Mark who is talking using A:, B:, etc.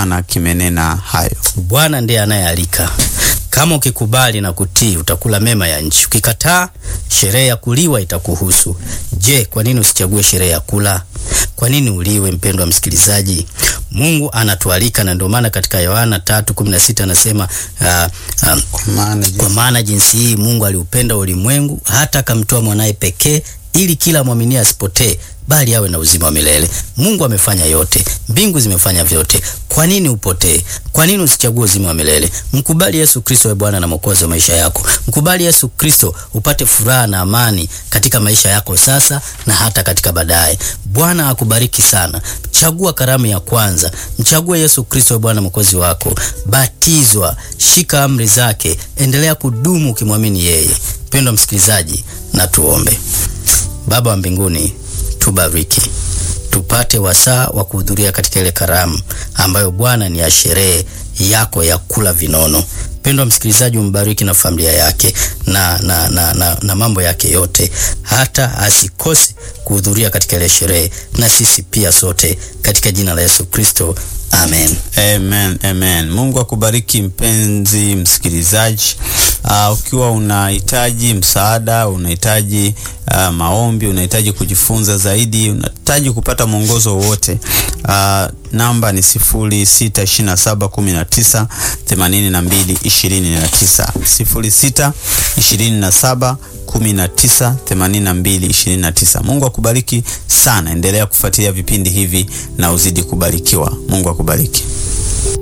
A: Bwana kimenena hayo.
B: Bwana ndiye anayealika. Kama ukikubali na kutii, utakula mema ya nchi. Ukikataa, sherehe ya kuliwa itakuhusu. Je, kwa nini usichague sherehe ya kula? Kwa nini uliwe? Mpendwa msikilizaji, Mungu anatualika, na ndio maana katika Yohana 3:16 anasema uh, uh,
A: Maana
B: kwa maana jinsi hii Mungu aliupenda ulimwengu hata akamtoa mwanaye pekee ili kila mwamini asipotee bali awe na uzima wa milele. Mungu amefanya yote, mbingu zimefanya vyote. Kwa nini upotee? Kwa nini usichague uzima wa milele? Mkubali Yesu Kristo awe Bwana na Mwokozi wa maisha yako. Mkubali Yesu Kristo upate furaha na amani katika maisha yako sasa na hata katika baadaye. Bwana akubariki sana. Chagua karamu ya kwanza, mchague Yesu Kristo awe Bwana na Mwokozi wako. Batizwa, shika amri zake, endelea kudumu ukimwamini yeye. Mpendwa msikilizaji, na tuombe. Baba wa mbinguni, tubariki tupate wasaa wa kuhudhuria katika ile karamu ambayo Bwana ni ya sherehe yako ya kula vinono. Mpendwa msikilizaji, umbariki na familia yake na, na, na, na, na mambo yake yote, hata asikose kuhudhuria katika ile sherehe, na sisi pia sote, katika jina la Yesu Kristo, amen.
A: Amen, amen. Mungu akubariki mpenzi msikilizaji. Uh, ukiwa unahitaji msaada, unahitaji uh, maombi, unahitaji kujifunza zaidi, unahitaji kupata mwongozo wowote, uh, namba ni 0627198229 0627 198229. Mungu akubariki sana. Endelea kufuatilia vipindi hivi na uzidi kubarikiwa. Mungu akubariki.